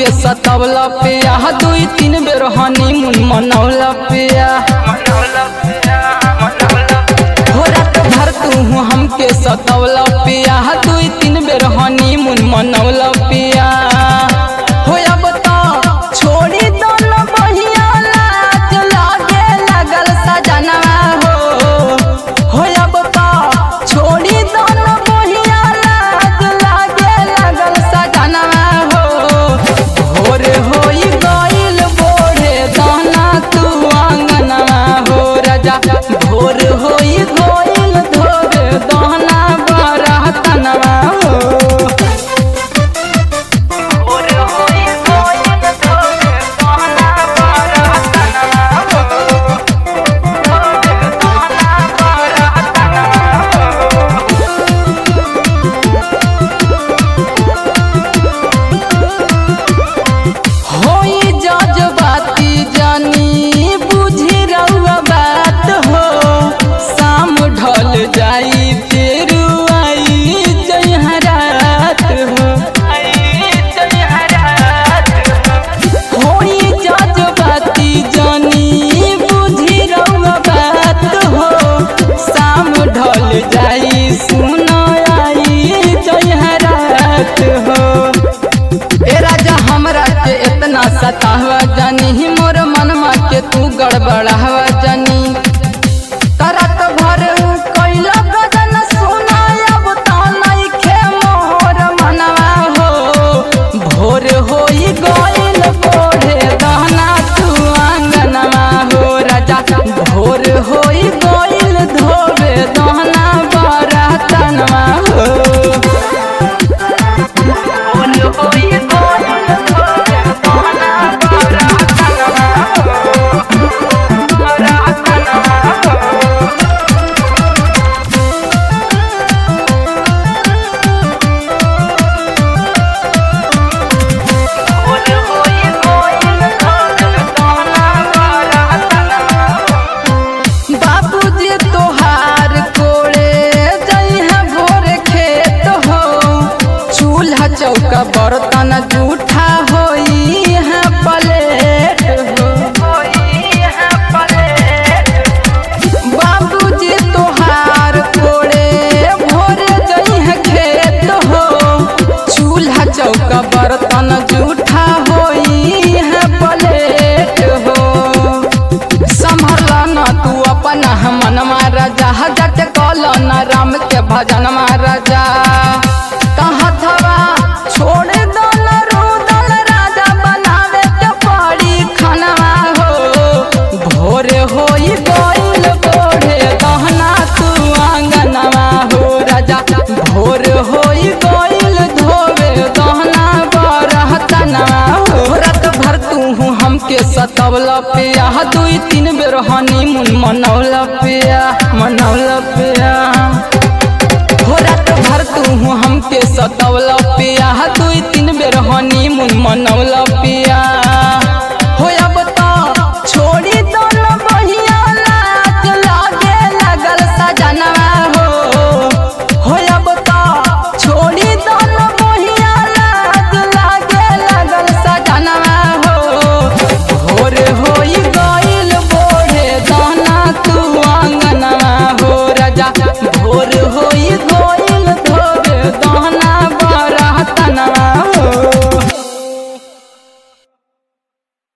सतवला पिया दुई तीन बेर हनीमून मनौला पिया हो रात भर तू हमके सतवला पिया दुई तीन बेर हनीमून मनौला पिया हो अब तो छोड़ी दोनों बहिया लाज लागे लगल सजनवा हो हो अब तो छोड़ी दोनों बहिया लाज लागे लगल सजनवा हो भोर होई गइल बोढ़े दाना तू आंगनवा हो राजा भोर होई गइल धोरे दाना बरहतनवा हो होई जजबाती जानी बुझी रउआ बात हो शाम ढल जाई फिर आई जयहरात हो होई जजबाती जानी बुझी रउआ बात हो शाम ढल जाई सुन आई जयहरात हो ए राजा हमरा के इतना सतावा जानी मोर मनमा के तू गड़बड़ावा जानी करत भर कैला गजन सुना अब तो नइखे मोर मनवा हो भोर होई गइल कोढ़े दहना तू आंगनवा हो राजा भोर होई गइल धोबे दहना बरतनवा हो बाबूजी तोहार कोड़े जइहा भोर खेत हो चूल्हा चौका बर्तन जूठा होई है प्लेट हो बाबूजी तोहार कोड़े भोर जइहा खेत हो चूल्हा चौका बर्तन जूठा होई है प्लेट हो संभल न तू अपन मनमा राजा जट कल न राम के भजन राजा कहाँ थवा छोड़ दल रुदल राजा बनावे के पड़ी खनवा हो भोर होई गइल बोढ़े गहना तू आंगनवा हो राजा भोर होई गइल धोवे गहना बरहतनवा हो रात भर तू हमके सतवला पिया दुई तीन बेर हनीमून मनौला पिया मनौला पिया हो रात भर तू हमके सतवला पिया दुई तीन बेर हनीमून मनौला